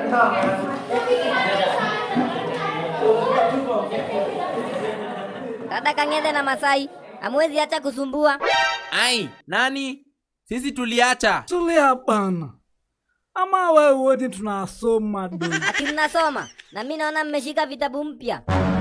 Dada Kang'ethe na Masai, hamwezi acha kusumbua. Ai, nani? Sisi tuliacha. Tulia bana, ama wewe wote tunasoma du. Ati mnasoma na mi naona mmeshika vitabu mpya.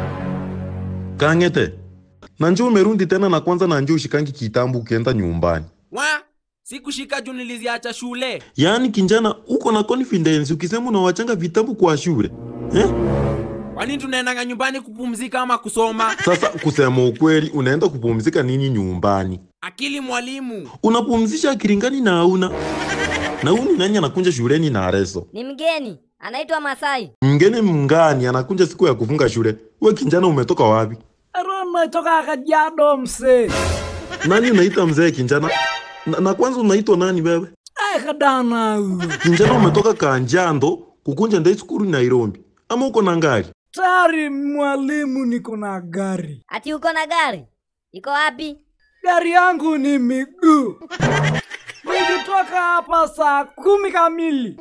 Kang'ete, na njoo umerundi tena na kwanza na njoo ushikangi kitambu ukienda nyumbani. Wa? Sikushika juu niliziacha shule. Yaani kinjana uko na confidence ukisema unawachanga vitabu kwa shule eh? Kwani tunaendanga nyumbani kupumzika ama kusoma? Sasa kusema ukweli, unaenda kupumzika nini nyumbani? Akili mwalimu. Unapumzisha akiringani na hauna na huu ni nani anakunja shuleni na areso? Ni mgeni anaitwa Masai. Mgeni mngani anakunja siku ya kufunga shule. We kinjana, umetoka wapi? Rona toka Kajiado mse. Nani unaita mzee kinjana? Na, na kwanza unaitwa nani wewe? Ai kadana huyo. Kinjana, umetoka Kanjando kukunja ndai skuru Nairobi ama uko na ngari? Tari mwalimu, niko na gari. Ati uko na gari? Iko wapi? Gari yangu ni miguu. Nikitoka hapa saa kumi kamili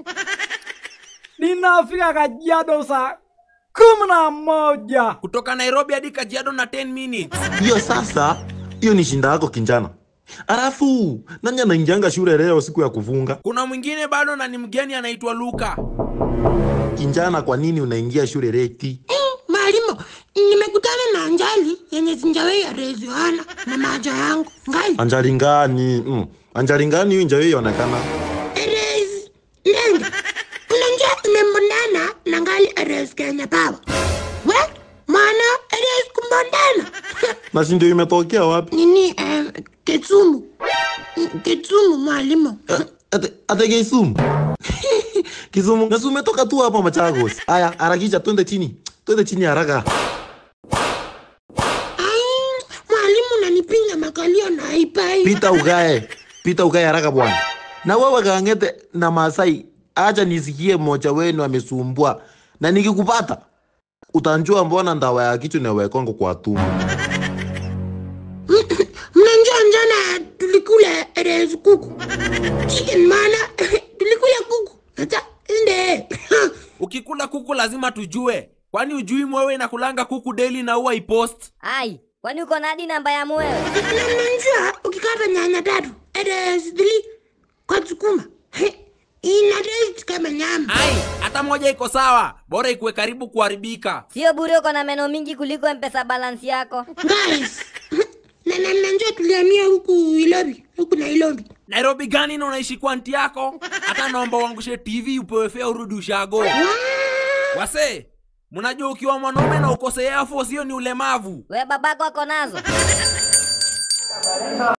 ninafika Kajiado saa kumi na moja. Kutoka Nairobi hadi Kajiado na 10 minutes. Hiyo sasa, hiyo ni shinda yako kinjana. Alafu nani anaingianga shule leo siku ya kufunga? Kuna mwingine bado na ni mgeni anaitwa Luka. Kinjana, kwa nini unaingia shule leti? Mwalimu, nimekutana na Anjali yenye sinjawahi areziwana na macho yangu ngali Anjali ngani? Mm. Anjali ngani hiyo injawe ionekana? erezi nenge unanja imembondana na ngali erezi Kenya Power. We mwana erezi kumbondana Na si ndio imetokea wapi? nini eh, Kisumu Kisumu mwalimu Eh, Ate, ate Kisumu. Kisumu, na si umetoka tu hapa Machagos. Aya, harakisha twende chini. Twende chini haraka. ai mwalimu unanipinga makalio na haipai Pita ukae. Pita ukae haraka bwana. Na wewe Kang'ete na Masai, acha nisikie mmoja wenu amesumbua. Na nikikupata utanjua mbona ndawa ya kichwa inawekongo kwa tumbo. mnanjua njana tulikula erezi kuku chicken mana tulikula kuku hata inde Ukikula kuku lazima tujue. Kwani ujui mwewe inakulanga kuku daily na huwa ipost? Ai, kwani uko na hadi namba ya mwewe? namnanjua ukikata nyanya tatu erezi thili kwa sukuma ina taste kama nyama Ai, hata moja iko sawa. Bora ikuwe karibu kuharibika. Sio bure uko na meno mingi kuliko mpesa balance yako. guys na na mnanjua tulihamia huku Ilobi huku Nairobi Nairobi gani na unaishi kwa nti yako? Hata naomba uangushe TV upewe fea urudi ushago. Wase, mnajua ukiwa mwanaume na ukose Air Force hiyo ni ulemavu. We babako ako nazo?